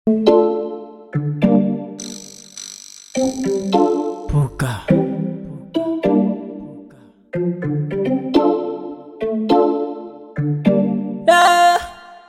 Puka. Yeah.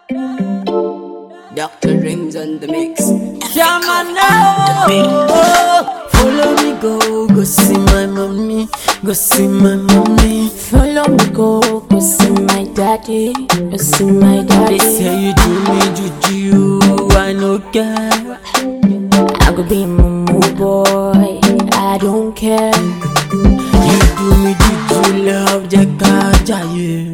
Dr. Rings on the mix. Yeah, man, no. Follow me, go, go see my mommy, go see my mommy. Follow me, go, go see my daddy, go see my They daddy. say you do me juju, I no care. I could be mumu boy, I don't care. You do me juju, love, jeka jaye.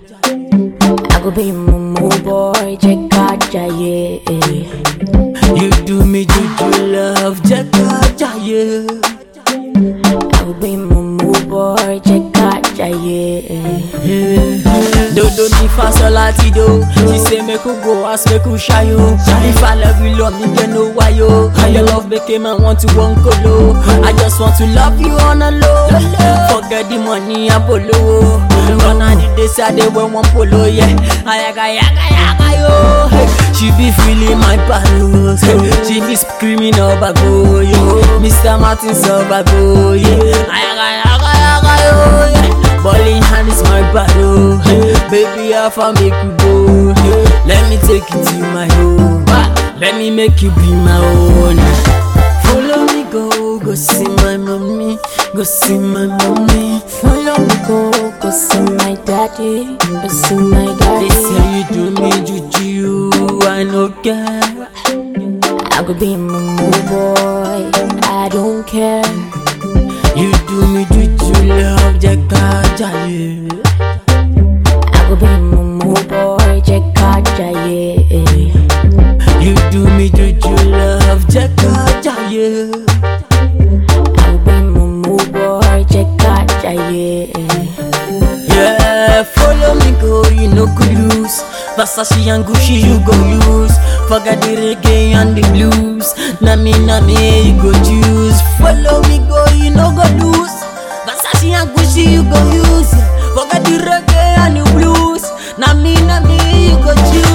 I could be mumu boy, Jeka Jaye. You do me juju, love, jeka jaye. I could be mumu boy, Jeka Jaye. Dodo mi fa sola ti do She say make we go ask make we shy yo If I love you love me get no why yo Your love make a man want to one colo I just want to love you on a low Forget the money and polo Gone are the days I dey wear one polo yeah Ayaga yaga yaga yo Hey, She be feeling my pulse hey. She be screaming obago yo Mr. Martin Sobago yeah Ayaga yaga yaga yo yeah Bowling hand is my battle. Hey, baby, how far make you go? Hey, let me take you to my home. Ah, Let me make you be my own. Follow me, go, go see my mommy, go see my mommy. Follow me, go, go see my daddy, go see my They daddy. say you do me juju, I no care. I could be mumu boy, I don't care. You do me juju, love, jeka jaye. I could be mumu boy, Jeka Jaye. You do me juju, love, jeka jaye. I could be mumu boy, Jeka Jaye. Yeah, follow me go, you no go lose. Versace and Gucci you go use. Forget the reggae and the blues. Na me, na me, you go choose. Follow me go, you no go lose. Versace and Gucci you go use. Forget the reggae and the blues. Na me, na me, you go choose.